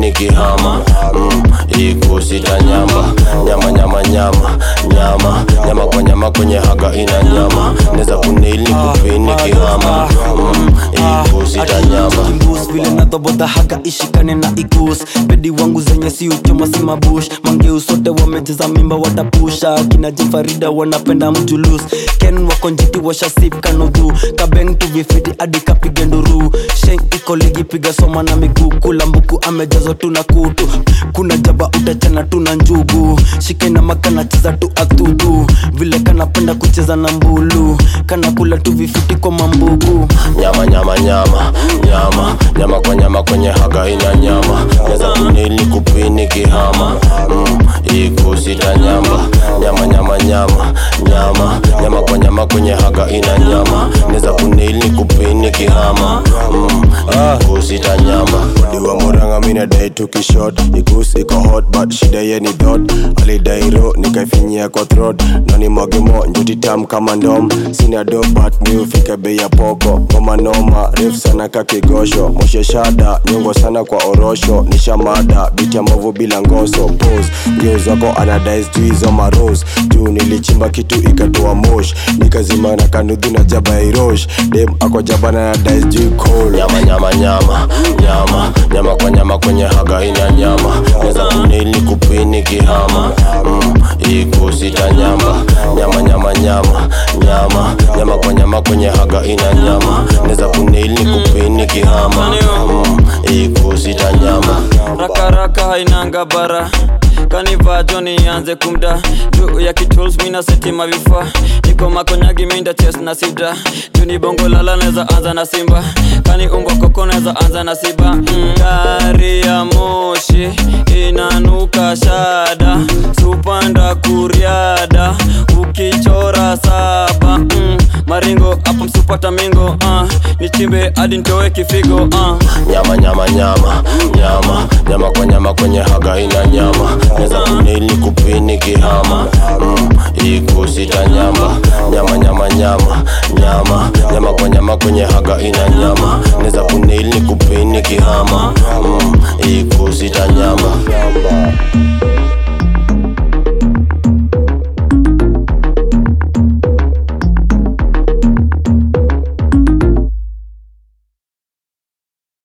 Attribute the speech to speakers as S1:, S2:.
S1: nikihama mm, ikusita nyamba nyama nyama nyama nyama nyama kwa nyama kwenye haga ina nyama neza kunili kupini nikihama mm, ikusita nyamba
S2: kimbus vile nadhoboda haga ishikane na ikus bedi wangu zenye si uchoma si mabush mangeu sote wamecheza mimba watapusha kina jifarida wanapenda mjulus ken wakonjiti washasip kanudhu kabeng tuvifiti hadi kapige nduru sheng iko ligi piga soma na miguu kula mbuku amejazwa tu na kutu kuna jaba utachana tu na njugu shikena makana cheza tu athudu vile kanapenda kucheza na mbulu kana kula tu vifiti kwa mambugu
S1: nyama nyama nyama nyama nyama kwa nyama kwenye haga ina nyama neza kunili kupini kihama mm, ikusita nyamba nyama nyama nyama nyama nyama kwa nyama kwenye haga ina nyama neza kunili kupini kihama mm, ikusita nyamba diwa moranga mina dai tukishot ikus iko hot but shida ye ni dot alidairo nikaifinyia kwa throat nani mwagemo njuti tam kama ndom sina do but mi ufika bei ya poko ngoma noma refu sana kakigosho moshe shada nyongo sana kwa orosho nishamada biti ya mbovu bila ngoso pose ngeo zako anadai sijui hizo maros juu nilichimba kitu ikatoa mosh nikazima na kanudhu na jaba ya irosh dem ako jabana na dai sijui cold nyama nyama nyama nyama nyama kwa nyama kwenye haga ina nyama neza kunili kupini kihama mm, ikusita nyamba nyama nyama nyama nyama nyama kwa nyama kwenye haga ina nyama neza kunili kupini kihama mm, ikusita nyama
S3: rakaraka hainanga bara kanivaa joni ianze kumda juu ya kituls mina setima vifaa niko makonyagi minda ches na sida juu ni bongo lala neza anza na simba kani umbwa koko neza anza na siba mm. gari ya moshi inanuka shada supanda kuriada ukichora saba mm. maringo hapo msupata mingo uh. nichimbe hadi ntowe kifigo uh.
S1: nyama nyama nyama nyama nyama kwa nyama kwenye haga ina nyama neza kunili kupini kihama mm, ikusita nyamba nyama nyama nyama nyama nyama kwa nyama kwenye haga ina nyama neza kunili kupini